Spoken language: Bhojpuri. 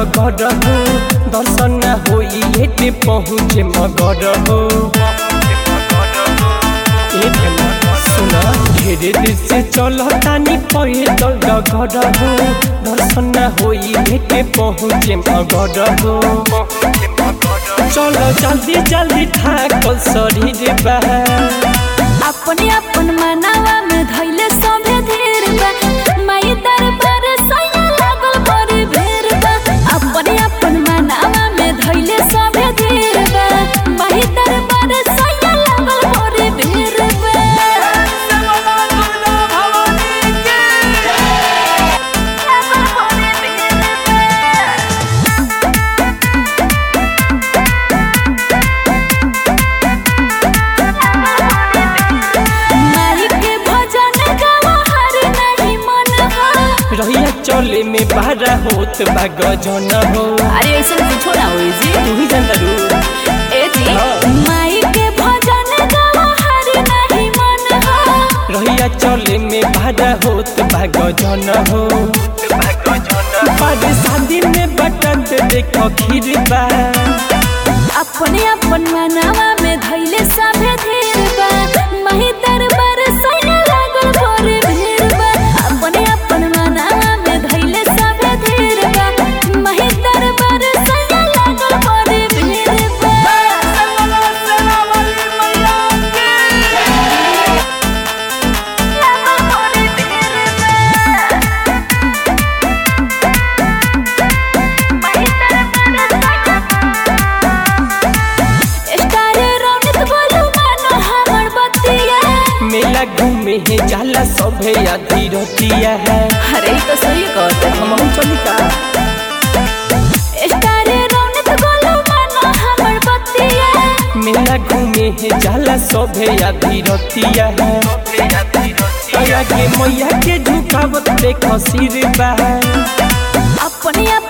डगर हो दर्शन न होई एटे पहुँचे मगर हो ए भला सुना ढेरे दिन से चल तानी पैदल डगर हो दर्शन न होई एटे पहुँचे मगर हो चलो जल्दी जल्दी ठाकल शरीर बा अपने अपन मनावा में धैले सभे धीर बा माई दरबार सैया लागल बड़ी भीड़ बा अपने अपन मनावा में धैले सभे धीर बा माई दरबार सैया लागल बड़ी भीड़ बा माई के भजन गावा हर नहीं मन हो रहिया चले में बारा होत बा गजन हो अरे ऐसे कुछो ना होई जी तू ही जानता रू ए जी हाँ। माई के भजन गावा हर नहीं मन हो रहिया चले में बारा होत बा गजन हो बारे शादी में बटन ते देखो खीर बा अपने अपन मनावा में धैले सभे धीर बा मही दरबार सैया लागल बड़ी भीड़ बा अपने अपन मनावा में धैले सभे धीर बा मही दरबार सैया लागल बड़ी भीड़ बा स्टारे रौनक बोलू मानो हमर बतिया मेला घूमे है जाला सभे आधी रतिया है अरे तो सही कहते हम चली का स्टारे रौनक बोलू मानो हमर बतिया मेला घूमे है जाला सभे आधी रतिया है आगे मैया के झुकावत देखो सिर बा अपने